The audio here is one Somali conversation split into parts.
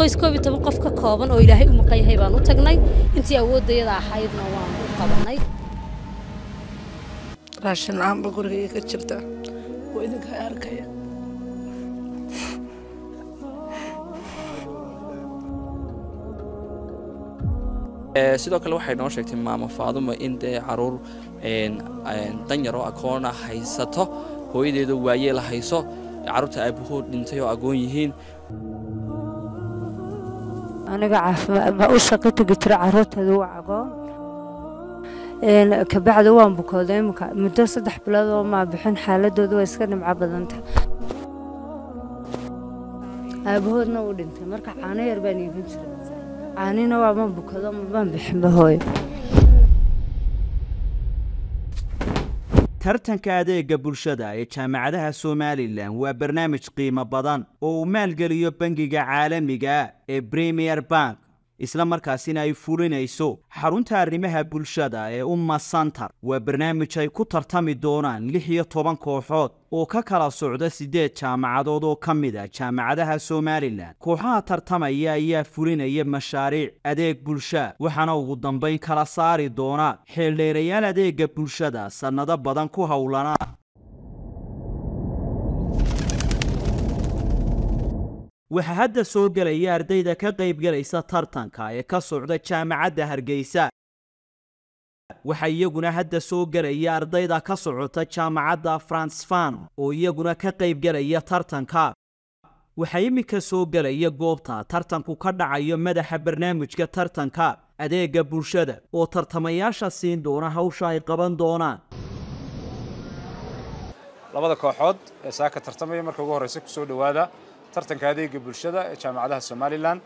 qoys koob iyo toban qof ka kooban oo ilaahay u maqan yahay baan u tagnay intii awooddayada ahaydna waan u qabanay raashin la-aanba gurigayga ka jirta oo idinka arkaya sidoo kale waxay noo sheegtay maamo faadumo in dee caruur danyar oo akoona haysato hooyadeeda waayee la hayso carruurta aabahood dhintay oo agoon yihiin aniga caafimaad baa u shaqo tegi jira carruurteeda u cagoon kabacdi waan bukooday imika muddo saddex bilood oo maa bixin xaaladoodu waa iska dhimco badanta aabahoodna uu dhintay marka caano yar baan iibin jiray caanina waa ma bukado mabaan bixinba hooyo tartanka adeega bulshada ee jaamacadaha somalilan waa barnaamij qiimo badan oo uu maalgeliyo bangiga caalamiga ee premier bank isla markaasina ay fulinayso xarunta arrimaha bulshada ee umma santar waa barnaamij ay ku tartami doonaan lix iyo toban kooxood oo ka kala socda siddeed jaamacadood oo ka mid a jaamacadaha somalilan kooxaha tartamaya ayaa fulinaya mashaariic adeeg bulsha waxaana ugu dambayn kala saari doona xeeldheerayaal adeega bulshada sannado badan ku howlanaa waxaa hadda soo gelaya ardayda ka qaybgalaysa tartanka ee ka socda jaamacadda hargeysa waxaa iyaguna hadda soo gelaya ardayda ka socota jaamacadda fransfan oo iyaguna ka qaybgelaya tartanka waxaa iminka soo gelaya goobta tartanku ka dhacayo madaxa barnaamijka tartanka adeega bulshada oo tartamayaasha siin doona hawsha ay qaban doonaan labada kooxood ee saaka tartamaya marka ugu horreysa ku soo dhowaada tartanka adeega bulshada ee jaamacadaha somalilan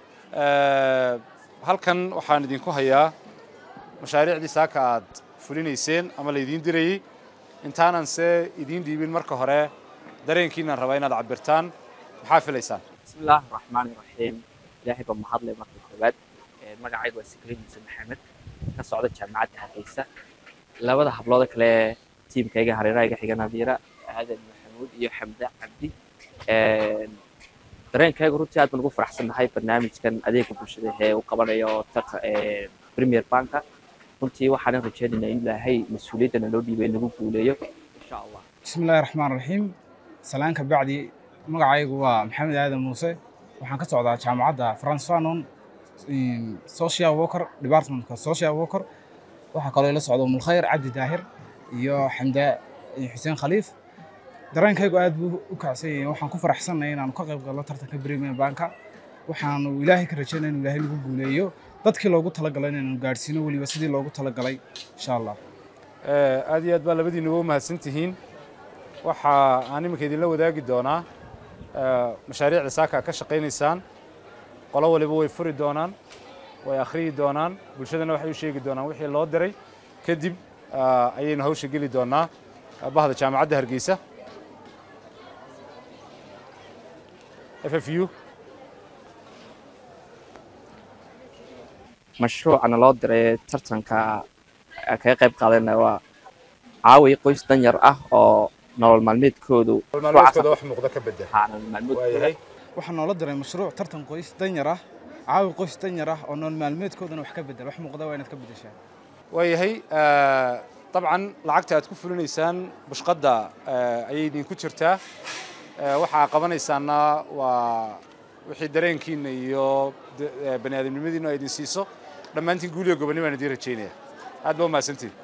halkan waxaan idinku hayaa mashaariicdii saaka aad fulinayseen ama laydiin dirayey intaanan se idiin dhiibin marka hore dareenkiinaan rabaa inaad cabirtaan maxaa filaysaan bismillaahi raxmaani raxiim ilaahay baa mahadlay marka koowaad magacayga waa sikriin muuse maxamed ka socda jaamacadda hargeysa labada hablood kale tiimkayga hareerahayga xiga nadiira aadan maxamuud iyo xamda cabdi dareenkayga runtii aad baan ugu faraxsannahay barnaamijkan adeega bulshada ee uu qabanayo premier banka runtii waxaanan rajaynaynaa in ilaahay mas-uuliyaddana loo dhiibay nagu guuleeyo insha allah bismillahi raxmaan raxiim salaan ka bacdi magacaygu waa maxamed aadan muuse waxaan ka socdaa jaamacadda france fanon social worker departmentka social worker waxaa kaloo ila socda mulkhayr cabdi daahir iyo xamda xuseen khaliif dareenkaygu aad buu u kacsan yahay waxaan ku faraxsanahay inaanu ka qayb galno tartanka premier banka waxaanu ilaahay ka rajaynaya inuu ilaahay nagu guuleeyo dadkii loogu talagalay inaanu gaadhsiino weliba sidii loogu talagalay insha allah aad iyo aad baa labadiinuba u mahadsan tihiin waxa aan iminka idinla wadaagi doonaa mashaariicda saaka ka shaqaynaysaan qolo waliba way furi doonaan way akhriyi doonaan bulshadana waxay u sheegi doonaan wixii loo diray kadib ayaynu hawsha geli doonaa bahda jaamacadda hargeysa FFU mashruucana loo diray tartanka kaga qayb qaadanaya waa caawi qoys danyar ah oo nolol maalmeedkoodu maalmeedkooda wax muuqda ka bedel nolol maalmeedkooda waayahay waxaa noola diray mashruuc tartan qoys danyar ah caawi qoys danyar ah oo nolol maalmeedkoodana wax ka bedel wax muuqda waa inaad ka bedeshaa waayahay dabcan lacagta aad ku fulinaysaan bushqadda ayay idinku jirtaa waxaa qabanaysaana waa wixii dareenkiina iyo bani aadamnimadiina ay idin siiso dhammaantiin guuliyo gobonni baan idiin rajaynaya aad baa umahadsantiin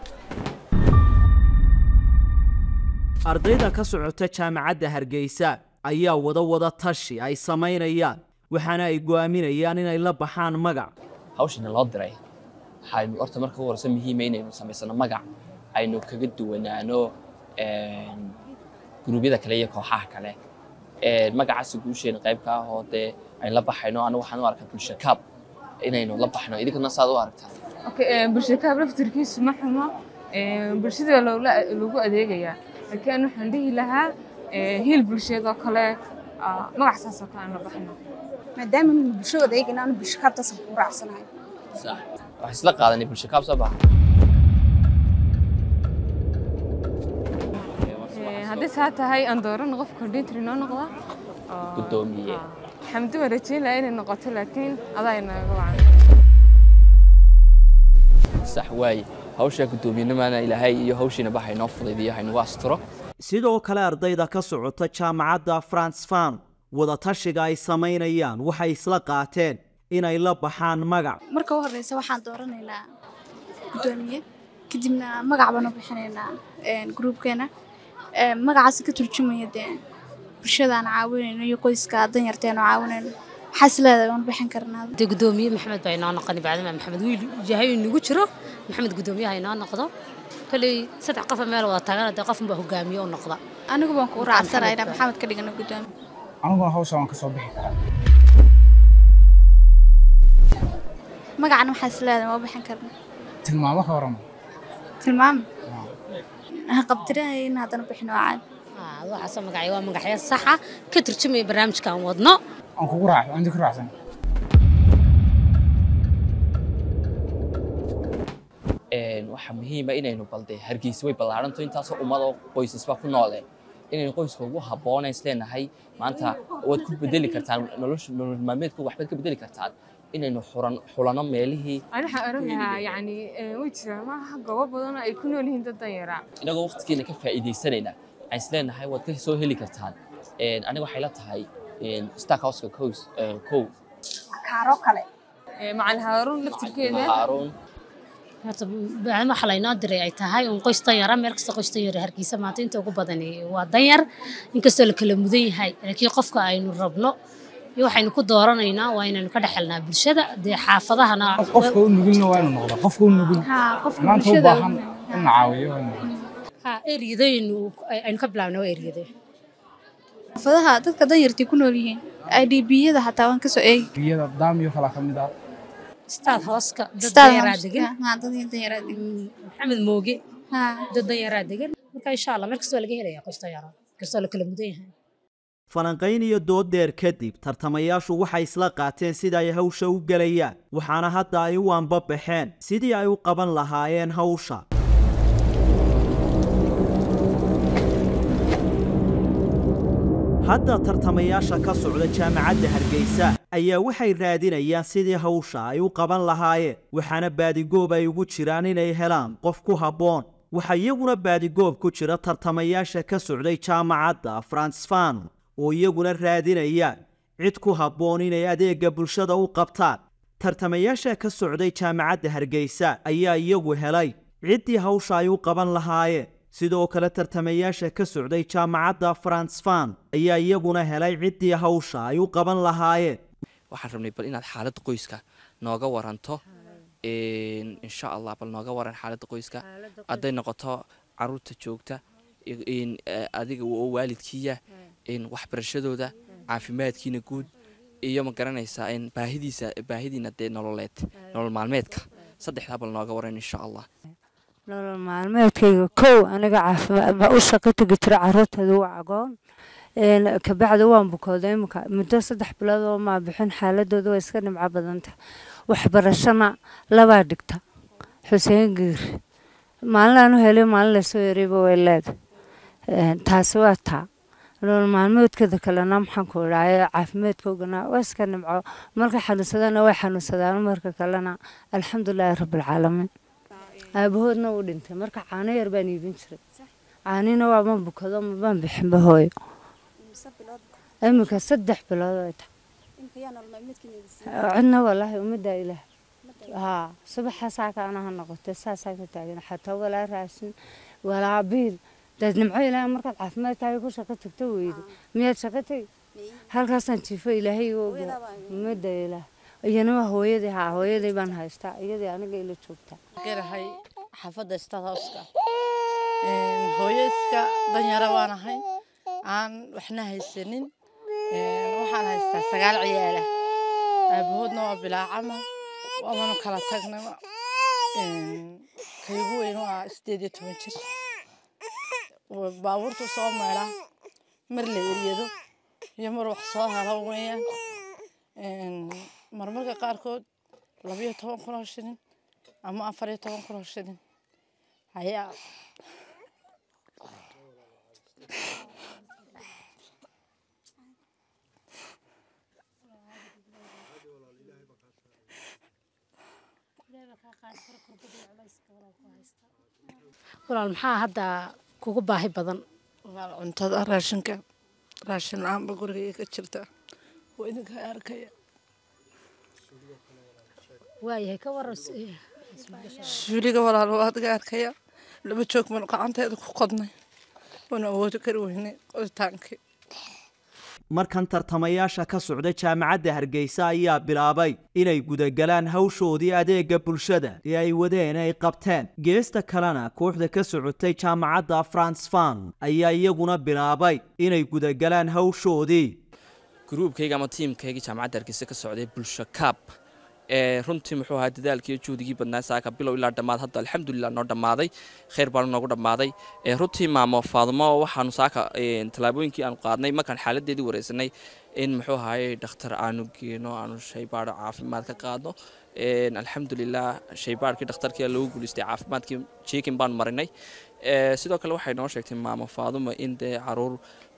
ardayda ka socota jaamacadda hargeysa ayaa wada wada tashi ay samaynayaan waxaana ay go'aaminayaan inay la baxaan magac hawshana loo diray waxaynu horta marka ugu horeysa muhiima inaynu samaysano magac aynu kaga duwanaano guruubyada kale iyo kooxaha kale magacaasi guusheena qayb ka ah oo dee aynu la baxayno anigu waxaan u arkaa bulsha kaab inaynu la baxno idinkana saad u aragtaa bulsha kaab laftirkiisu ma xumo bulshada lagu adeegayaa laakiin waxaan dhihi lahaa hiil bulsheed oo kale magac saas oo kale aan la baxno maadaama bulshada adeegana aanu bulsha kaabtaas ku raacsanahay sax wax isla qaadanay bulsha kaab soo baxa haddii saa tahay aan doorano qof coordinator inoo noqda gudoomiye xamdi waan rajayn lahaa inay noqoto laakiin adaa inaaga wacan sax waaye hawshaa guddoomiyenimana ilaahay iyo hawshiina baxa inoo fudaydiyo haynagu asturo sidoo kale ardayda ka socota jaamacadda france fan wadatashiga ay samaynayaan waxay isla qaateen inay la baxaan magac marka u horeysa waxaan dooranaynaa guddoomiye kadibna magac baan u bixinaynaa gruubkeena magacaas ka turjumaya dee bulshadaan caawinayno iyo qoyska danyarteenu caawinayno waxaa is leedahay waan bixin karnaa dee guddoomiye maxamed baa inoo noqoni bacdima maxamed wiil yahay inagu jiro maxamed guddoomiyaha inoo noqdo koley saddex qofa meel wada taagana dee qof unbaa hogaamiye u noqda anigu baan kugu raacsanaya inaan maxamed ka dhigano guddoomiye aniguna hawsha waan ka soo bixi karaa magacana waxaa is leedahay waan bixin karnaa tilmaamo ka warama tilmaam qabtirahay in haddana bixin waa caadi waxaasoo magacyo waa magacyo saxa ka turjumaya barnaamijkan wadno aan kugu raac aan ku raacsan waxaa muhiima inaynu balde hargeysa way ballaaranto intaasoo ummadoo qoysasba ku noole inaynu qoyska ugu habboonay isleenahay maanta waad ku bedeli kartaan nolosha nolol maalmeedku waxbaad ka bedeli kartaan inaynu xuran xulano meelihii ani waxaan oran lahaa yacni way jiraan maaha goobo badan oo ay ku nool yihiin dad danyara inagoo waqtigeena ka faa'iidaysanayna aan isleenahay waad ka soo heli kartaan aniga waxay la tahay stark houseka kows kow kaaro kale macalin haaruun laftirkeeda haaruun horta bacdama waxa laynoo diray ay tahay un qoys danyara meel kasta qoys danyara hargeysa maanta inta ugu badan waa danyar inkastoo la kala mudan yahay laakiin qofka aynu rabno iyo waxaynu ku dooranaynaa waa inaynu ka dhexelnaa bulshada dee xaafadahana qofka u nugulna waa inuu noqdaa qofka u nugul maanta u baahan in la caawiyo waa inuu ha eryadaynu aynu ka bilaabna waa eryade xaafadaha dadka danyartii ku nool yihiin idbiyada xataa waan kasoo eegi biyada daamiyo kala ka mid ah staad hooska dad Staad danyaraa hooska, degan haa, dad danyaraa degan. maxamed mooge Haa. dad danyaraa degan marka insha allah meel kastoo laga helaya qoys danyara kastoo la kala mudan yahay falanqayn iyo dood dheer kadib tartamayaashu waxay isla qaateen sida ay hawsha u gelayaan waxaana hadda ay u anbabaxeen sidii ay u qaban lahaayeen hawsha hadda tartamayaasha ka socda jaamacadda hargeysa ayaa waxay raadinayaan sidii hawsha ay u qaban lahaayeen waxaana baadigoob ay ugu jiraan inay helaan qof ku habboon waxaa iyaguna baadigoob ku jira tartamayaasha ka socday jaamacadda fransfan oo iyaguna raadinaya cid ku habboon inay adeegga bulshada u qabtaan tartamayaasha ka socday jaamacadda hargeysa ayaa iyagu helay ciddii hawsha ay u qaban lahaayeen sidoo kale tartamayaasha ka socday jaamacadda fransfan ayaa iyaguna helay ciddii hawsha ay u qaban lahaayeen waxaan rabnay bal inaad xaaladda qoyska nooga waranto insha allah bal nooga waran xaaladda qoyska hadday noqoto caruurta joogta in adiga oo waalidkiiya in waxbarashadooda caafimaadkiina guud iyo ma garanaysaa in baahidiisa baahidiina dee nololeed nolol maalmeedka saddexdaa bal nooga waran insha allah nolol maalmeedkayga kow aniga caafimaad baa u shaqo tegi jira caruurteeda waa cagoon kabacdi waan bukooday imika muddo saddex bilood oo maa bixin xaaladooda waa iska dhimco badanta waxbarashana labaa dhigta xuseen giir maalin aan u helay maalin lasoo ereyba way leeda taasi waa taa nolol maalmeedkeeda kalena maxaan ku idhaaye caafimaadkoogana waa iska dhimco marka xanuunsadana way xanuunsadaan marka kalena alxamdulilaahi rabbilcaalamiin aabahoodna uu dhintay marka caano yar baan iibin jiray caanina waa ma bukado mabaan bixinba hooyo iminka saddex bilood ay tahay cidna walaahi ummaddaa ilaah haa subaxa saaka anaha noqotay saasaan ka taagan xataa walaa raashin walaa biil daad nimco ilaaha markaad caafimaadkaaga ku shaqo tagto weyde miyaad shaqo tegi halkaasaan jiifo ilaahay iga ogaa ummadda ilaah iyana waa hooyadii haa hooyadii baan haystaa iyadii aniga ila joogtaa garahay xaafadda stadhouska hooyo iska danyara waan ahay aan waxna haysanin waxaan haystaa sagaal ciyaala aabahoodna waa bilaacama waabanu kala tagnaba kaygu weyn waa sideed iyo toban jir baabuurtu soo meedha mar la eryado iyo mar wax soo helo weeyaan marmarka qaarkood labiyo toban kun oo shilin ama afar iyo toban kun oo shilin ayaa walaal maxaa hadda kugu baahi badan walaal cuntada raashinka raashin la-aanba gurigayga ka jirta waa idinka arkaya waayahay ka waran suuliga walaal waa adiga arkaya laba joog baan gacanteeda ku qodnay waana awoodi kari weynay qoditaankii markan tartamayaasha ka socda jaamacadda hargeysa ayaa bilaabay inay gudagalaan hawshoodii adeega bulshada ee ay wadeen ay qabteen geesta kalena kooxda ka socotay jaamacadda france fan ayaa iyaguna bilaabay inay gudagalaan hawshoodii gruubkayga ama tiimkaygii jaamacadda hargeysa ka socday bulsho kaab ee runtii muxuu ahaa dadaalkii iyo juhdigii badnaa saaka bilow ilaa dhammaad hadda alxamdulilah noo dhammaaday khayr baanu noogu dhammaaday ee runtii maamo faadumo waxaanu saaka tallaabooyinkii aanu qaadnay markaan xaaladeedii wareysanay in muxuu ahaayey dhakhtar aanu geeno aanu shaybaadho caafimaad ka qaadno alxamdulilah shaybaadhkii dhakhtarkii lagu guulaystay caafimaadkii jeekin baanu marinay sidoo kale waxay noo sheegtay maamo faadumo in dee caruur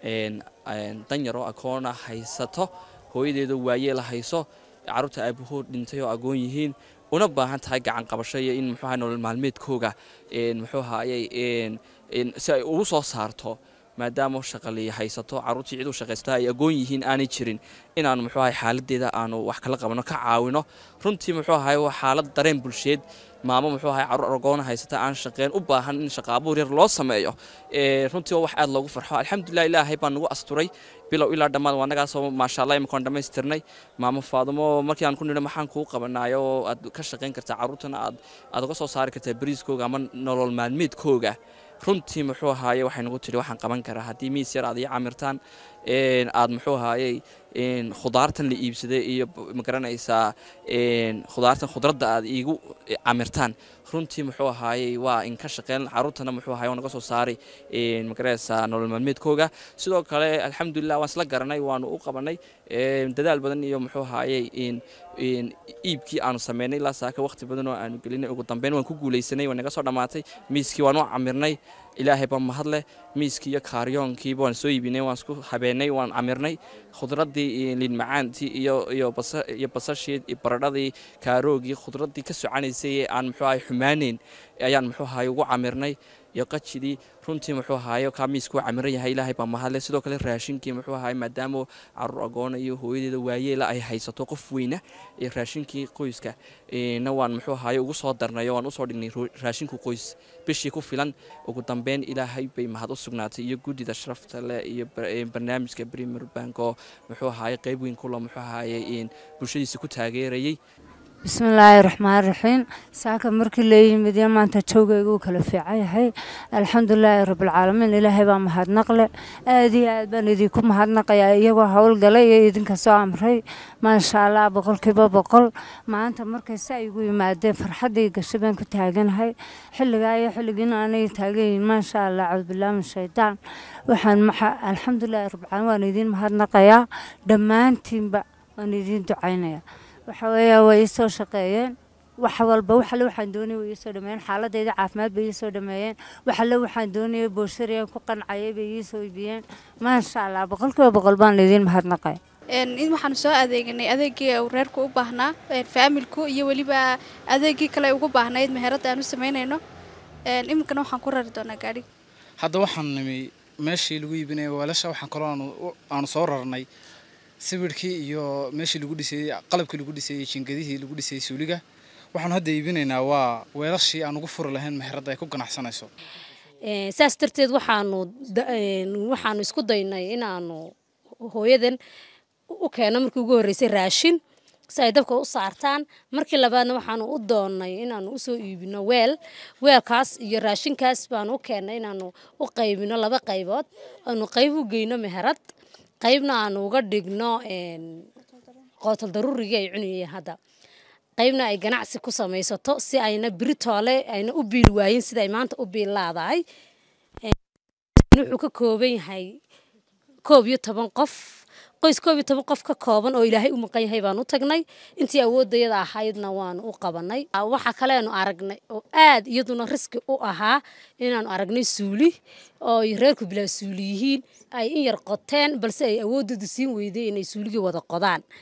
danyaro akoona haysato hooyadeeda waayeel hayso carruurta aabahood dhintay oo agoon yihiin una baahan tahay gacan qabasho iyo in muxuu ahay nolol maalmeedkooga muxuu ahaayey si ay ugu soo saarto maadaama shaqaliya haysato carruurtii cid u shaqaysta ay agoon yihiin aanay jirin inaanu muxuu ahay xaaladeeda aanu wax kala qabano ka caawino runtii muxuu ahay waa xaalad dareen bulsheed maamo muxuu ahay carruur agoona haysata aan shaqeen u baahan in shaqaabuur yar loo sameeyo runtii waa wax aad loogu farxo alxamdulilah ilaahay baa nagu asturay bilow ilaa dhammaad waa nagaasoo maasha allah iminkaan dhammaystirnay maamo faadumo markii aan ku nidho maxaan kuu qabanaayo oo aad ka shaqayn kartaa carruurtana aad aad uga soo saari kartaa bariiskooga ama nolol maalmeedkooga runtii muxuu ahaaye waxay nagu tidhi waxaan qaban karaa haddii miis yar aad ii camirtaan aad muxuu ahaayey khudaartan la iibsaday iyo magaranaysaa khudaartan khudradda aad iigu camirtaan runtii muxuu ahaayey waa in ka shaqeyn carruurtana muxuu ahaye naga soo saaray magaranaysaa nolol maalmeedkooga sidoo kale alxamdulilah waan isla garanay waanu u qabanay dadaal badan iyo muxuu ahaayey iibkii aanu sameynay ilaa saaka waqti badan oo aanu gelinay ugu dambeyn waan ku guulaysanay waa naga soo dhammaatay miiskii waan u camirnay ilaahay baa mahadleh miiskii iyo kaaryoonkiiba waan soo iibinay waan isku habeenay waan camirnay khudraddii liin macaantii iyo iyo basa iyo basashii iyo baradhadii kaaroogii khudraddii ka socanaysay ee aan muxuu ahay xumaaneyn ayaan muxuu ahay ugu camirnay iyo qajidii runtii muxuu ahaaye kaa miisku u camiran yahay ilaahay baa mahadle sidoo kale raashinkii muxuu ahaay maadaama caruur agoona iyo hooyadeeda waayeela ay haysato qof weyna ee raashinkii qoyska na waan muxuu ahaaye ugu soo darnayo waan usoo dhignay raashinku qoys bishii ku filan ugu dambeyn ilaahay bay mahad u sugnaatay iyo guddida sharafta leh iyo barnaamijka premier bank oo muxuu ahaaye qeyb weyn kulo muxuu ahaaye bulshadiisa ku taageerayay bismillaahi raxmaan raxiim saaka markii la yimid iyo maanta joogayga uu kala fiican yahay alxamdulilaahi rabbilcaalamiin ilaahay baa mahadnaqle aad iyo aad baan idinku mahadnaqayaa iyagoo howlgalay iyo idinka soo amray maasha allah boqolkiiba boqol maanta markay sa igu yimaadeen farxaddii gasho baan ku taaganahay xilligaa iyo xilligiina aanay taagayin maasha allah cawdbillah min shaydaan waxaan alxamdulilaahi rabbilcaalamiin waan idiin mahadnaqayaa dhammaantiinba waan idiin ducaynayaa waxa weeya way ii soo shaqeeyeen wax walba wax alle waxaan doonayay way ii soo dhameeyeen xaaladayda caafimaad bay ii soo dhameeyeen wax alle waxaan doonayay booshariyaan ku qancayay bay ii soo iibiyeen maasha allah boqolkiiba boqol baan idiin mahadnaqay in waxaanu soo adeeganay adeegii uu reerku u baahnaa faamilku iyo weliba adeegii kale ugu baahnayd meheradda aan u samaynayno iminkana waxaan ku rari doonaa gaadhi hadda waxaan nimi meeshii lagu iibinaya weelasha waxaan kaloo aanu soo rarnay sawirkii iyo meeshii lagu dhisayey qalabkii lagu dhisayey jingadihii lagu dhisayey suuliga waxaanu hadda iibinaynaa waa weelashii aan ugu furi lahayn meheradda ay ku ganacsanayso saas darteed waxaanu waxaanu isku daynay inaanu hooyadan u keeno markii ugu horreysay raashin si ay dabka u saartaan markii labaadna waxaanu u doonnay inaanu usoo iibino weel weelkaas iyo raashinkaas baanu u keennay inaanu u qaybino laba qaybood aanu qayb u geyno meherad qaybna aanu uga dhigno qootal daruurigii ay cunayeen hadda qaybna ay ganacsi ku samaysato si ayna biritoole ayna u biil waayin siday maanta u biil laadahay wuxuu ka kooban yahay koob iyo toban qof qoys koob iyo toban qof ka kooban oo ilaahay u maqan yahay baan u tagnay intii awoodayada ahaydna waanu u qabanay waxa kaleenu aragnay oo aad iyaduna riski u ahaa inaanu aragnay suuli oo reerku bilaa suuli yihiin ay in yar qoteen balse ay awoodooda siin weyday inay suuligii wada qodaan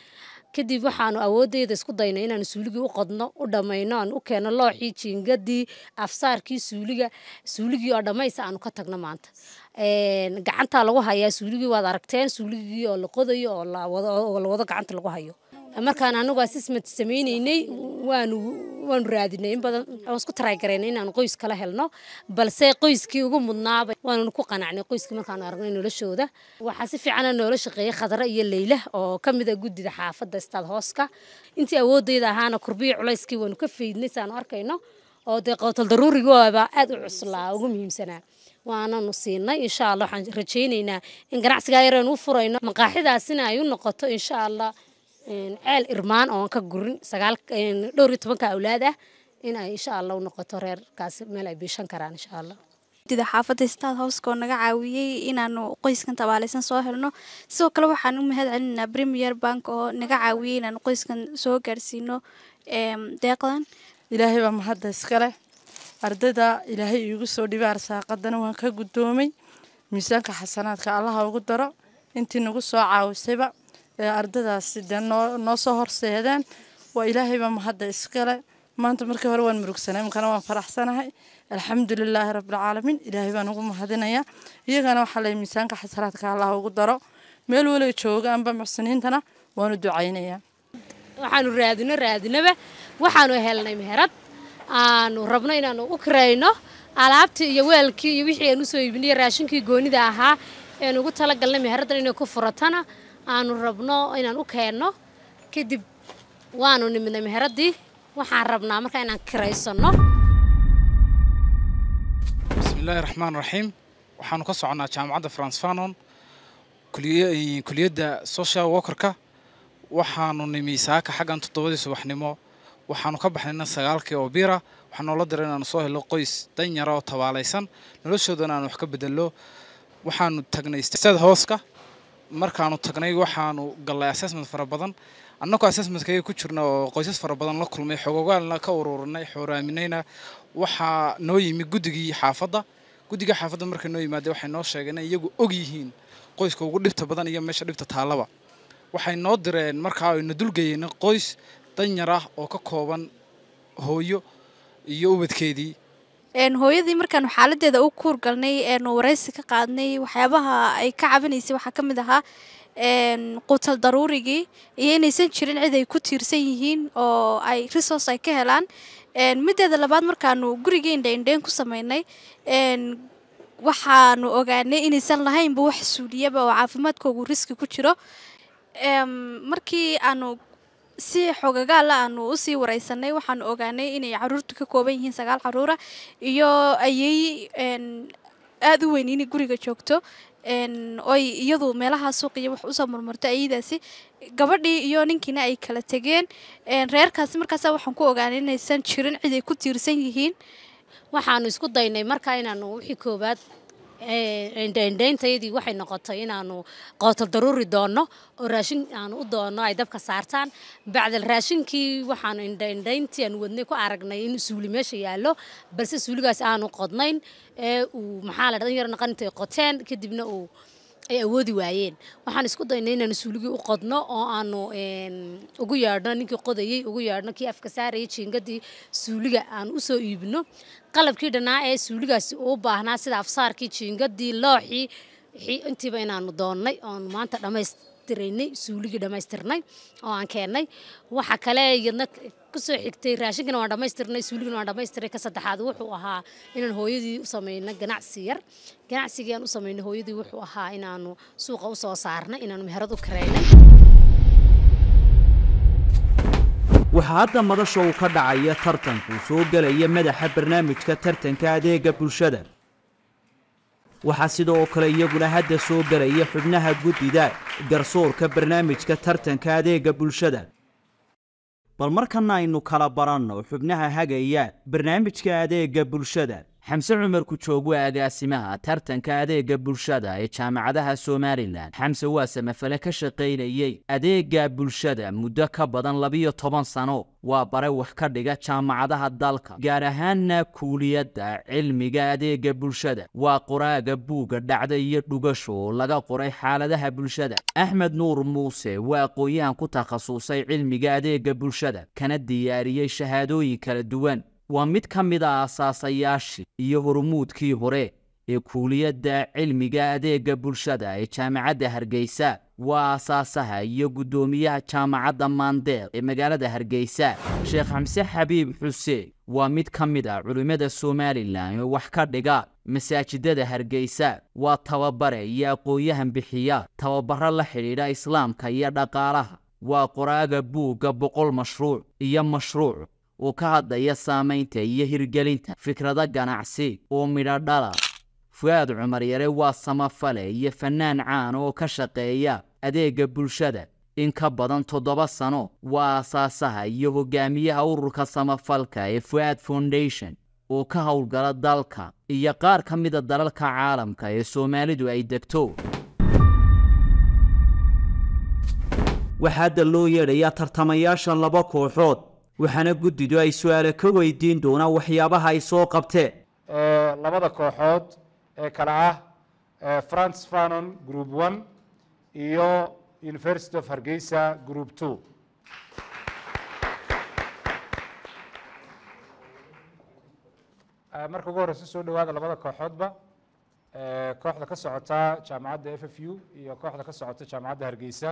kadib waxaanu awoodeyda isku daynay inaanu suuligii u qodno u dhammayno aan u keenno looxii jiingadii afsaarkii suuliga suuligii oo dhammaysa aanu ka tagno maanta gacantaa lagu hayaa suuligii waad aragteen suuligii oo la qodayo oo la wado gacanta lagu hayo markaan anagu assessment sameyneynay waanu waanu raadinay in badan waan isku taraygaraynay inaanu qoys kala helno balse qoyskii ugu mudnaaba waananu ku qanacnay qoyskii markaanu aragnay noloshooda waxaa si fiicana noola shaqeeyay khadra iyo leyla oo ka mid a guddida xaafadda istaad hooska intii awoodeyda ahaana kurbiya culayskii waanu ka faydnay saanu arkayno oo dee qowtal daruurigoaba aad u cuslaa ugu muhiimsanaa waananu siinay insha allah waxaan rajaynaynaa in ganacsigaa yareenu u furayno maqaaxidaasina ay u noqoto insha allah ceel irmaan oon ka gurin sagaal dhowr iyo tobanka awlaad ah in ay insha allah u noqoto reerkaasi meel ay biishan karaan insha allah dida xaafadda staad houska oo naga caawiyey inaanu qoyskan tabaalaysan soo helno sidoo kale waxaan u mahad celinaynaa premier bank oo naga caawiyey inaanu qoyskan soo gaarsiino deeqdan ilaahay baa mahadda iskale ardayda ilaahay iigu soo dhibay arsaaqadana waan ka guddoomay miisaanka xasanaadka allaha ugu daro intii nagu soo caawisayba ee ardaydaasi dee noo noo soo horseedeen waa ilaahay baa mahadda iskale maanta markii hore waan murugsanay imkana waan faraxsanahay alxamdulilaahi rabbilcaalamiin ilaahay baan ugu mahadinayaa iyagana waxaa lay miisaanka xasanaadka allaha ugu daro meel waliba joogaanba muxsiniintana waanu ducaynayaa waxaanu raadino raadinaba waxaanu helnay meherad aanu rabno inaanu u kirayno alaabtii iyo weelkii iyo wixii aan usoo iibinay raashinkii goonida ahaa eanu ugu talagalnay meheraddan inay ku furatana aanu rabno inaan u keenno kadib waanu nimidnay meheraddii waxaan rabnaa markaa inaan kiraysano bismillaahi raxmaan raxiim waxaanu ka soconnaa jaamacadda france fanon kuliyadda social workerka waxaanu nimi saaka xaggan toddobadii subaxnimo waxaanu ka baxnayna sagaalkii oo bira waxaa noola diray inaanu soo helo qoys danyara oo tabaalaysan noloshoodana aan wax ka bedello waxaanu tagnay sted hooska markaanu tagnay waxaanu gallay assessment fara badan annagoo assessmentkayga ku jirna oo qoysas fara badan la kulmay xogogaalna ka ururinay xooraaminayna waxaa noo yimi guddigii xaafadda guddiga xaafadda markay noo yimaadeen waxay noo sheegeen in iyagu og yihiin qoyska ugu dhibta badan iyo meesha dhibta taallaba waxay noo direen markaa ayna dulgeyeen qoys danyar ah oo ka kooban hooyo iyo ubadkeedii hooyadii markaanu xaaladeeda u kuur galnay eenu waraysi ka qaadnay waxyaabaha ay ka cabanaysay waxaa ka mid ahaa quutal daruurigii iyo inaysan jirin cid ay ku tiirsan yihiin oo ay resource ay ka helaan mideeda labaad markaanu gurigii indhaindhayn ku sameynay waxaanu ogaanay inaysan lahaynba wax suuliyaba oo caafimaadkoogu riski ku jiro markii aanu si xogagaala aanu usii wareysanay waxaanu ogaanay inay caruurtu ka kooban yihiin sagaal caruura iyo ayay aada u weyn inay guriga joogto oy iyadu meelaha suuqiyo wax usoo murmurto ayadaasi gabadhii iyo ninkiina ay kala tegeen reerkaasi markaasa waxaan ku ogaanay inaysan jirin cid ay ku tiirsan yihiin waxaanu isku daynay markaa inaanu wixii koowaad indhaindhayntayadii waxay noqotay inaanu qootal daruuri doonno oo raashin aanu u doonno ay dabka saartaan bacdal raashinkii waxaanu indhaindhayntii aanu wadnay ku aragnay in suuli meesha yaallo balse suuligaas aanu qodnayn ee uu maxaa la dhan yar naqan intay qoteen kadibna uu ay awoodi waayeen waxaan isku daynay inaanu suuligii u qodno oo aanu ugu yeedhno ninkii qodayey ugu yeedhno kii afka saarayay jiingadii suuliga aan usoo iibino qalabkii dhannaa ee suuligaasi uu baahnaa sida afsaarkii jiingadii looxii intiiba inaanu doonnay oonu maanta dhammaystiraynay suuligii dhammaystirnay oo aan keennay waxa kale iyadna kusoo xigtay raashinkana waan dhammaystirnay suuligana waan dhammaystiray ka saddexaad wuxuu ahaa inaan hooyadii u samayno ganacsi yar ganacsigii aan u samaynay hooyadii wuxuu ahaa inaanu suuqa u soo saarnay inaanu meherad u karaynay waxaa hadda madasha uu ka dhacaya tartanku soo gelaya madaxa barnaamijka tartanka adeega bulshada waxaa sidoo kale iyaguna hadda soo gelaya xubnaha guddida garsoorka barnaamijka tartanka adeega bulshada bal markana aynu kala baranno xubnaha hagaya barnaamijka adeega bulshada xamse cumar kujoog waa agaasimaha tartanka adeega bulshada ee jaamacadaha somalilan xamse waa samafale ka shaqaynayey adeega bulshada muddo ka badan labiyo toban sano waa bare wax ka dhiga jaamacadaha dalka gaar ahaanna kuuliyadda cilmiga adeega bulshada waa qoraaga buugga dhacda iyo dhugasho oo laga qoray xaaladaha bulshada axmed nuur muuse waa aqoon-yahan ku takhasusay cilmiga adeega bulshada kana diyaariyey shahaadooyin kala duwan waa mid ka mid a asaasayaashii iyo hormuudkii hore ee kuuliyadda cilmiga adeega bulshada ee jaamacadda hargeysa waa asaasaha iyo guddoomiyaha jaamacadda maandeer ee magaalada hargeysa sheekh xamse xabiib xuseen waa mid ka mid ah culimmada somalilan oo wax ka dhiga masaajidada hargeysa waa tababare iyo aqoon-yahan bixiya tababaro la xidhiidha islaamka iyo dhaqaalaha waa qoraaga buugga boqol mashruuc iyo mashruuc oo ka hadlaya saamaynta iyo hirgelinta fikrado ganacsi oo midho dhala fu-aad cumar yare waa samafale iyo fannaan caan oo ka shaqeeya adeega bulshada in ka badan toddoba sano waa asaasaha iyo hogaamiyaha ururka samafalka ee fu-aad foundation oo ka howlgala dalka iyo qaar ka mida dalalka caalamka ee soomaalidu ay degto waxaa hadda loo yeedhayaa tartamayaasha laba kooxood waxaana guddidu ay su-aale ka weydiin doonaan waxyaabaha ay soo qabteen labada kooxood ee kale ah france fanon group one iyo university of hargeysa group two marka ugu horeysa soo dhawaada labada kooxoodba kooxda ka socota jaamacadda f f u iyo kooxda ka socota jaamacadda hargeysa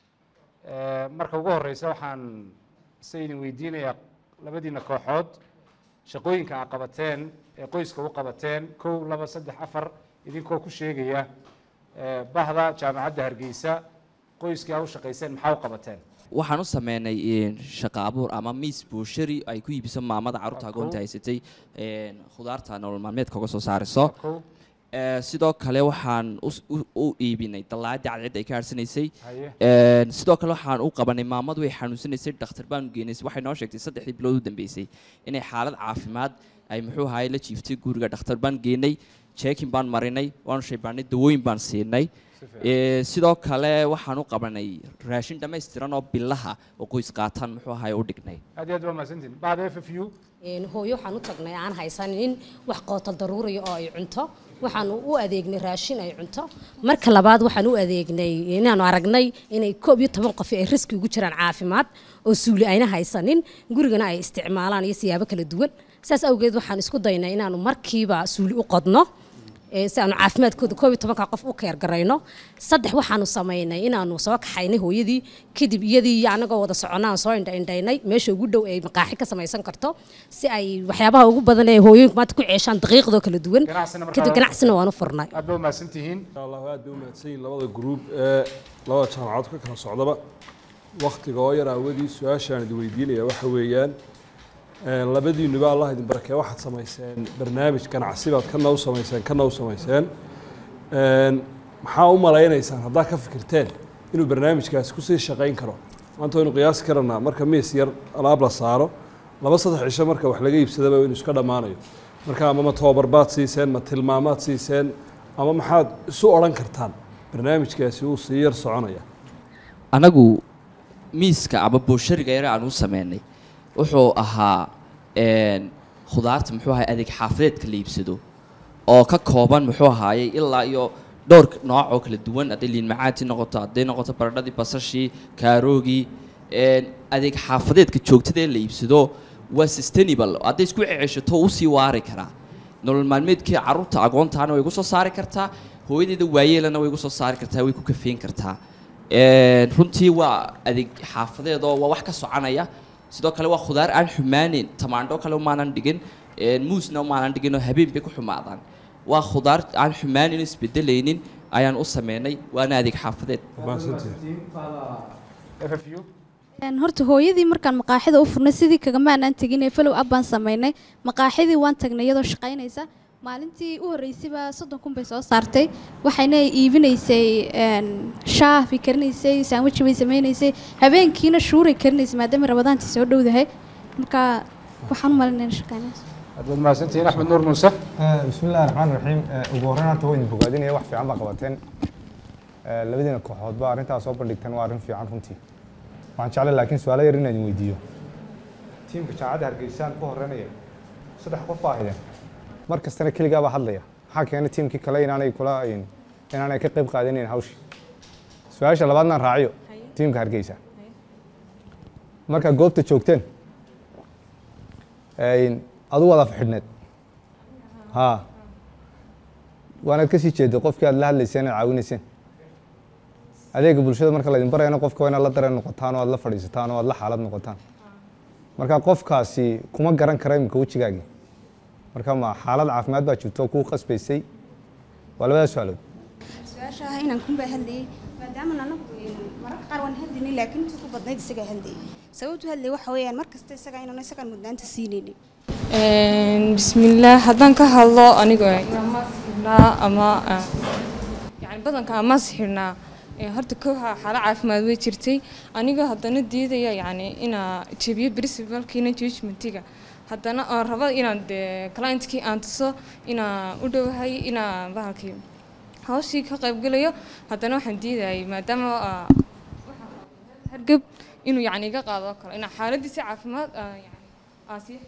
marka ugu horeysa waxaan se idin weydiinayaa labadiina kooxood shaqooyinka a qabateen ee qoyska u qabateen kow laba saddex afar idinkoo ku sheegaya bahda jaamacadda hargeysa qoyskii a u shaqayseen maxaa u qabateen waxaan u sameynay shaqa abuur ama miis buushari ay ku iibiso maamada carruurta agoonta haysatay khudaarta nolol maalmeedka uga soo saariso sidoo kale waxaan u iibinay dallaacadii cadceed ay ka harsanaysay sidoo kale waxaan u qabanay maamadu way xanuunsanaysay dhakhtar baanu geenaysay waxay noo sheegtay saddexdii bilood u dambeysay inay xaalad caafimaad ay muxuu ahaay la jiiftay guriga dhakhtar baan geenay jeekin baan marinay waanu shaybaanay dawooyin baan siinay sidoo kale waxaan u qabanay raashin dhammaystiran oo bilaha oo qoys qaataan muxuu ahaay u dhignay aad iyo aad waa mahadsantiin bahda f f u hooyo waxaan u tagnay aan haysanin wax qootal daruuriya oo ay cunto waxaanu u adeegnay raashin ay cunto marka labaad waxaan u adeegnay inaanu aragnay inay koob iyo toban qof ay riski ugu jiraan caafimaad oo suuli ayna haysanin gurigana ay isticmaalaan iyo siyaabo kala duwan saas awgeed waxaan isku daynay inaanu markiiba suuli u qodno si aanu caafimaadkooda koob iyo tobanka qof u keergarayno saddex waxaanu samaynay inaanu soo kaxaynay hooyadii kadib iyadii iyo anagoo wada soconaan soo indhaindhaynay meesha ugu dhow ay maqaaxi ka samaysan karto si ay waxyaabaha ugu badan ee hooyooyinku maanta ku ceeshaan daqiiqdoo kala duwan kadib ganacsina waanu furnay aad ba umahadsantihiin allah aad bay umahadsan yihiin labada gruub ee labada jaamacadood ka kala socdaba waktiga oo yar aawadii su-aashaan idin weydiinaya waxa weeyaan labadiinuba allah idin barakee waxaad samayseen barnaamij ganacsi baad kana u samayseen kana u samayseen maxaa u malaynaysaan haddaad ka fikirteen inuu barnaamijkaasi kusii shaqayn karo maanta waynu qiyaasi karanaa marka miis yar alaab la saaro laba saddex cisho marka wax laga iibsadaba inuu iska dhammaanayo marka ama ma tababar baad siiseen ma tilmaamaad siiseen ama maxaad isu odhan kartaan barnaamijkaasi uu sii yar soconaya anagu miiska ama booshariga yare aan u sameynay wuxuu ahaa khudaarta muxuu ahay adeeg xaafadeedka la iibsado oo ka kooban muxuu ahaayey ilaa iyo dhowr nooc oo kala duwan hadday liin macaantii noqoto hadday noqoto baradhadii basashii kaaroogii adeeg xaafadeedka joogtada ee la iibsado waa sustainable hadday isku ceceshato wuu sii waari karaa nolol maalmeedkii carruurta agoontaana way igu soo saari kartaa hooyadeeda waayeelana way igu soo saari kartaa way ku kafeyn kartaa runtii waa adeeg xaafadeed oo waa wax ka soconaya sidoo kale waa khudaar aan xumaaneyn tamaandho kale umaanan dhigin muusna umaanan dhigin oo habeen bay ku xumaadaan waa khudaar aan xumaaneyn isbedelaynin ayaan u sameynay waana adeeg xaafadeed horta hooyadii markaan maqaaxida u furnay sidii kagamaanaan tegin ee falow ab baan samaynay maqaaxidii waan tagnay iyadoo shaqaynaysa maalintii u horreysayba soddon kun bay soo saartay waxayna iibinaysay shaah bay karinaysay saanwaji bay samaynaysay habeenkiina shuuray karinaysay maadaama rabadaantii soo dhowdahay marka waxaan u malinayna shaqaynaysa aad baad mahadsantihiin axmed nuur muuse بسم الله الرحمن الرحيم ugu horreyn horta waa idin bogaadinaya wax fiican baa qabateen labadiina kooxoodba arrintaas soo bandhigteen waa arrin fiican runtii waxaan jeclay laakiin su-aalo yar inaan idin weydiiyo tiimka jaamacadda hargeysaan ku horreynaya saddex qof baa ahideen mar kastana keligaa baa hadlaya maxaa keenay tiimkii kale inaanay kula inaanay ka qayb qaadanayn hawshii su-aasha labaadnaan raaciyo tiimka hargeysa markaa goobta joogteen adu wada fixidhneed ha waanaad kasii jeeday qofkii aad la hadlayseen aad caawinayseen adeega bulshada marka laydin barayana qofka waa inaad la dareen noqotaan oo aad la fadhiisataan oo aad la xaalad noqotaan marka qofkaasi kuma garan kara imika wejigaagii marka ma xaalad caafimaad baa jirto oo kuu qasbaysay waa labadaas su-aalood su-aasha ah inaan kunbaa hadlayay maadaama anagu mararka qaar waan hadlaynay laakiin inta ku badnayd isagaa hadlayay sababtu hadlay waxa weeyaan mar kasta isaga inaan isagaan mudnaanta siinaynin bismillaah haddaan ka hadlo aniga amaas xidhnaa ama yani badanka amaas xidhnaa horta kooxa xaalo caafimaad way jirtay aniga haddana diidaya yani inaa jebiyo principalkiina judgmentiga haddana aan rabo inaan dee clientkii aan tuso inaan u dhowahay inaan bahalkii hawshii ka qaybgalayo haddana waxaan diidayay maadaama hargab inuu yani iga qaado oo kale inaa xaaladiisa caafimaad yani aan sii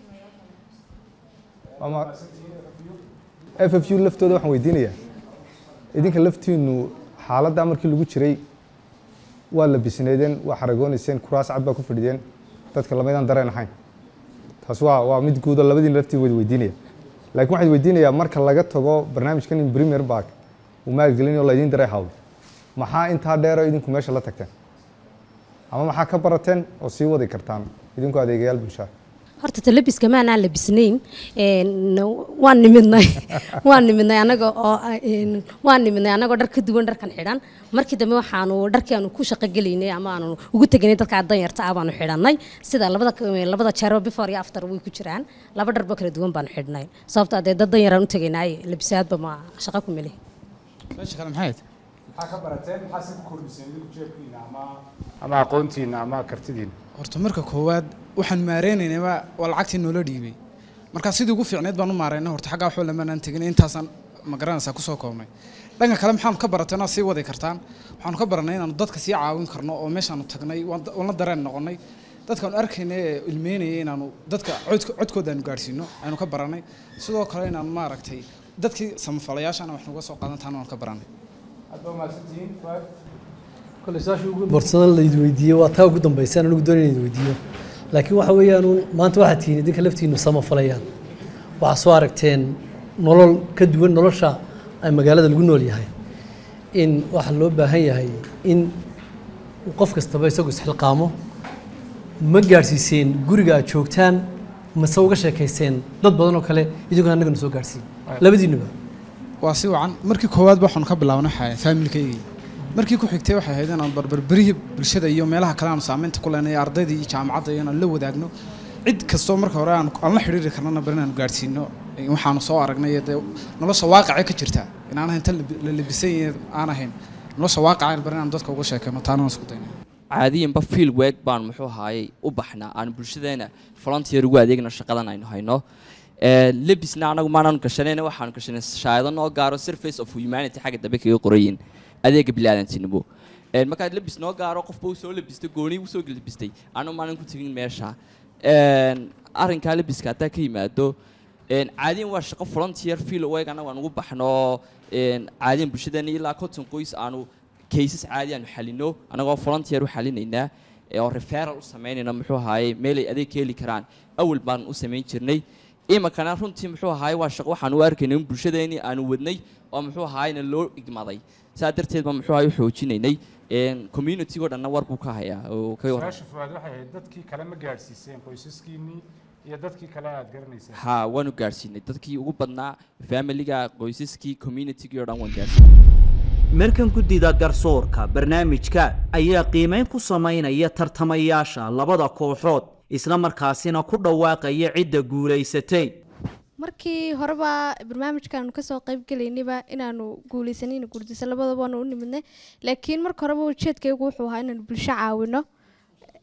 f f u laftooda waxaan weydiinayaa idinka laftiinu xaaladdaa markii lagu jiray waa labisneedeen waa xaragoonayseen kuraas cad baa ku fadhideen dadka lamaydaan dareen ahayn taas waa waa mid guudo labadiina laftiin wada weydiinaya laakiin waxaan weydiinayaa marka laga tago barnaamijkan in premier bark uu maalgelinayo laydin daray hawlo maxaa intaa dheero idinku meesha la tagteen ama maxaa ka barateen oo sii wadi kartaan idinku adeegayaal bulshada horta talabiska maanaan labisnayn waan nimidnay waan nimidnay anaga oo waan nimidnay anagoo dhar ka duwan dharkan xidhan markii dambe waxaanu dharkii aanu ku shaqo gelaynay ama aanu ugu teganay dadka danyarta ah baanu xidhanay sida labada labada jeerba before iyo after way ku jiraan laba dharba kala duwan baanu xidhnay sababto adee dad danyaraan u tegaynay labisaadba ma shaqo ku meli meesha kale maxay maxaa ka barateen maxaa si ku kordhiseen idinku jeebkiina ama ama aqoontiina ama kartidiina horta marka koowaad waxaan maareynaynaba waa lacagtii noola dhiibay markaa sidii ugu fiicneed baan u maareyna horta xaggaa waxba lamanaan tegin intaasaan ma garanaysaa kusoo koobnay dhanka kale maxaanu ka baratayna sii wadi kartaan waxaanu ka baranay inaanu dadka sii caawin karno oo meeshaanu tagnay waan la dareen noqonay dadkaanu arkayna ee ilmeynaya inaanu dadka codkooda aanu gaadhsiino aynu ka baranay sidoo kale inaanu maaragtay dadkii samafalayaashana wax nuga soo qaadan taana waan ka baranay borsada layd weydiiyo waa taa ugu dambaysaan anigu doonay inayd weydiiyo laakiin waxa weeyaan maanta waxaad tihiin idinka laftiinu samafalayaan waxaa soo aragteen nolol ka duwan nolosha ay magaalada lagu nool yahay in waxaa loo baahan yahay in qof kastaba isagu isxilqaamo ma gaadhsiiseen guriga aad joogtaan mase uga sheekayseen dad badan oo kale idinkoo annagana soo gaadhsiin labadiinuba waa si wacan markii koowaad waxaanu ka bilaabnay waxaa faamilkaygii markii ku xigtay waxay ahayd inaan barbarberihii bulshada iyo meelaha kale aanu saamaynta ku leenay ardaydii iyo jaamacadda iyo inaan la wadaagno cid kastoo marka hore aan aan la xidhiiri karnana bari inaanu gaadhsiino waxaanu soo aragnay dee nolosha waaqace ka jirta inaan ahayn tan la labisan yahay aan ahayn nolosha waaqace bari inaanu dadka uga sheekayno taana isku dayna caadiyanba field work baan muxuu ahaayey u baxnaa aan bulshadeena volunteer ugu adeegno shaqadan aynu hayno lebisna anagu maanaanu gashanayna waxaanu gashanay shaayado noo gaaro surface of humanity xagga dambe kaga qorayin adeega bilaadantinimo markaad labis noo gaaro qofba uu soo labistay gooni uu soo labistay anu maalin ku tegin meesha arrinkaa labiska haddaa ka yimaado caadiyan waa shaqo volunteer field work anagu aan ugu baxno caadiyan bulshadeena ilaa conton qoys aanu cases caadi aanu xalino anagoo volunteer u xalinaynaa oo referral u samaynayna muxuu ahaayey meelay adeeg ka heli karaan awal baan u samayn jirnay iminkana runtii muxuu ahaayey waa shaqo waxaan u arkaynay in bulshadeenii aanu wadnay oo muxuu ahaayena loo igmaday saa darteed baan muxuu ahaay u xoojinaynay community-go dhanna war buu ka hayaa oo ka waran su-aasha fuaad waxay ahayd dadkii kale ma gaadhsiiseen qoysaskiinnii iyo dadkii kale aad garanayseen ha waanu gaadhsiinay dadkii ugu badnaa familiga qoysaskii community-gii oo dhan waan gaadhsiinay markan guddida garsoorka barnaamijka ayaa qiimayn ku samaynaya tartamayaasha labada kooxood isla markaasina ku dhawaaqaya cidda guulaysatay markii horeba barnaamijkaanu kasoo qayb gelaynayba inaanu guuleysanayna guurdisa labadaba waanu u nimidnay laakiin marka horeba ujeedkaygu wuxuu ahaa inaanu bulsho caawino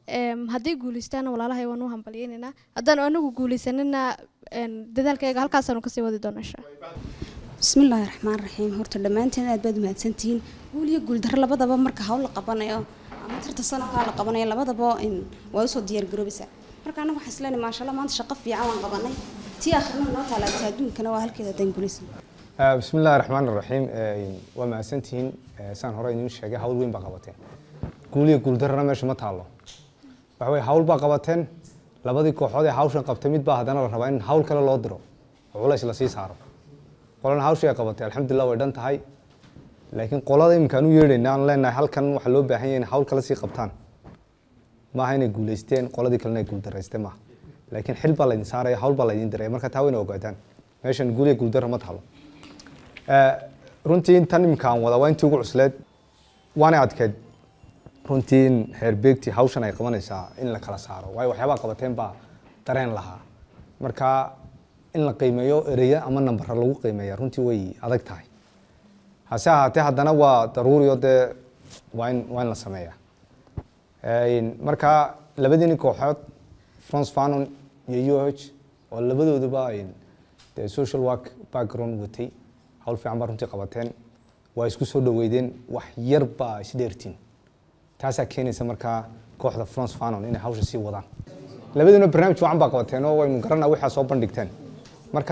Em, hadday guuleystaana walaalahay waan u hambalyeynaynaa haddaan anagu guuleysanina em, dadaalkayga halkaasaanu kasii wadi doona insha bismillaahi raxmaan raxiim horta dhammaanteen aad baad umahadsantihiin guul iyo guuldaro labadaba marka hawl la qabanayo ama tarta sanadkaa la qabanayo labadaba in waa usoo diyaargaroobaysaa marka anaga waxaan isleenahay maashaalla maanta shaqo fiican waan qabanay tii akhrina noo taalaata adduunkana waa halkeeda haddaan guulaysan Ah, bismi illaahi raxmaan raxiim waa mahadsantihiin Eh, saan hore idiin sheegay hawl weyn baa qabateen guul iyo guuldarrana meesha ma taallo waxa weye hawl baa qabateen labadii kooxood ee hawshan qabtay mid baa haddana la rabaa in hawl kale loo diro oo culays la sii saaro qolana hawshii ay qabatay alxamdulilah way dhan tahay laakiin qolada iminkaan u yeedhayna aan leenahay halkan waxaa loo baahan yahay in hawl kale sii qabtaan maaha inay guuleysteen qoladii kalena ay guuldaraysteen maaha laakiin xil baa laydin saaraya hawl baa laydin diraya marka taa wayna ogaataan meeshan guul iyo guuldarra ma taalo Eh, runtii intan iminka aan wada waa intii ugu cusleed waana adkeyd runtii in heer beegtii hawshan ay qabanaysaa in la kala saaro waayo waxyaabaha qabateen baa dareen lahaa marka in la qiimeeyo ereya ama nambara lagu qiimeeya runtii way adag tahay hase ahaatee haddana waa daruuri oo dee waa in waa in la sameeyaa Een, marka labadiini kooxood france fanon iyo u h oo labadooduba ay dee social work background watay hawl fiican baa runtii qabateen waa isku soo dhaweydeen wax yar baa isdheertiin taasaa keenaysa markaa kooxda france fanon inay hawsha sii wadaan labadiina barnaamij wacan baa qabateen oo waynu garanaa waxaa soo bandhigteen marka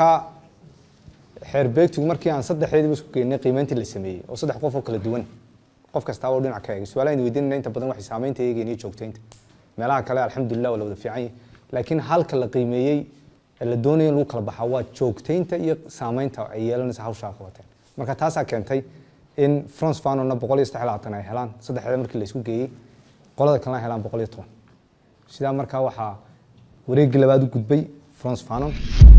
xeer beegtigu markii aan saddexdeediba isku geynay qiimeyntii la sameeyey oo saddex qof oo kala duwan qof kastaaba oo dhinac ka eegay su-aalaha weydiinayna inta badan waxay saamaynta eegeen iyo joogtaynta meelaha kale alxamdulilah waa la wada fiican yahay laakiin halka la qiimeeyey ee la doonaya in lagu kala baxaa waa joogtaynta iyo saamaynta ay yeelanaysa hawshaa qabateen marka taasaa keentay in france fanona boqol iyo saddex iyo labaatan ay helaan saddexdeeda markii la isku geeyey qolada kalena ay helaan boqol iyo toban sidaa markaa waxaa wareeggii labaad u gudbay france fanon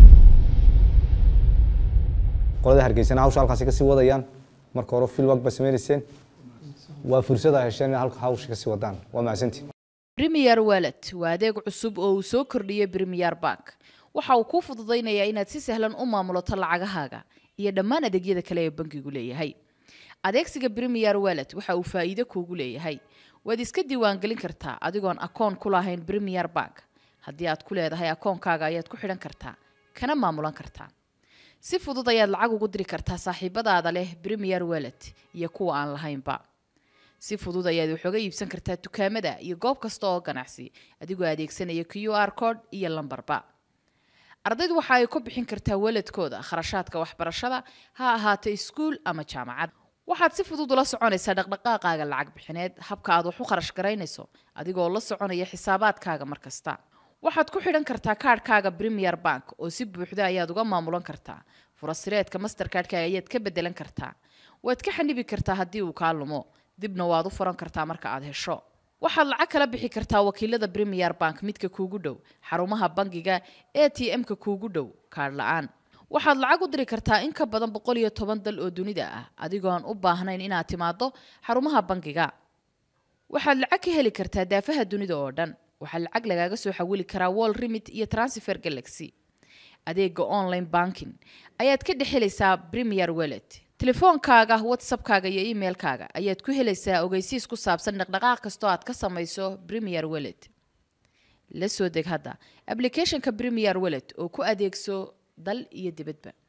qolada hargeysana hawsha halkaasi kasii wadayaan marka hore filwag ba sameynayseen waa fursad ay hesheen inay halka hawsha kasii wadaan waa mahadsantii Premier Wallet waa adeeg cusub oo uu soo kordhiyey Premier Bank. Waxa uu kuu fududaynayaa inaad si sahlan u maamulato lacagahaaga iyo dhammaan adeegyada kale ee bankigu leeyahay. Adeegsiga Premier Wallet waxa uu faa'iido kuugu leeyahay. Waad iska diiwaangelin kartaa adigoon akoon ku lahayn Premier Bank. Haddii aad ku leedahay akoonkaaga ayaad ku xidhan kartaa, kana maamulan kartaa. Si fudud ayaad lacag ugu diri kartaa saaxiibadaada leh Premier Wallet iyo kuwa aan lahaynba. si fudud ayaad wax uga iibsan kartaa dukaamada iyo goob kasta oo ganacsi adigoo adeegsanaya q r code iyo lambarba ardaydu waxa ay ku bixin kartaa waladkooda kharashaadka waxbarashada ha ahaato iskuul ama jaamacad waxaad si fudud ula soconaysaa dhaqdhaqaaqaaga lacag bixineed habka aad wax u kharash garaynayso adigoo la soconaya xisaabaadkaaga mar kasta waxaad ku xidhan kartaa kaadhkaaga premier bank oo si buuxda ayaad uga maamulan kartaa furasireedka masterkaadhkaaga ayaad ka bedelan kartaa waad ka xanibi kartaa haddii uu kaa lumo dibna waad u furan kartaa marka aad hesho waxaad lacag kala bixi kartaa wakiilada premier bank midka kuugu dhow xarumaha bangiga a t m-ka kuugu dhow kaadh la-aan waxaad lacag u diri kartaa in ka badan boqol iyo toban dal oo dunida ah adigoo aan u baahnayn inaad timaado xarumaha bangiga waxaad lacag ka heli kartaa daafaha dunida oo dhan waxaa lacag lagaaga soo xawili karaa wall remit iyo transfer galaxy adeega online banking ayaad ka dhex helaysaa premier wallet telefoonkaaga whatsappkaaga iyo emailkaaga ayaad ku helaysaa ogeysiis ku saabsan dhaqdhaqaaq kastoo aad ka samayso premier wallet la soo deg hadda applicationka premier wallet oo ku adeegso dal iyo dibadba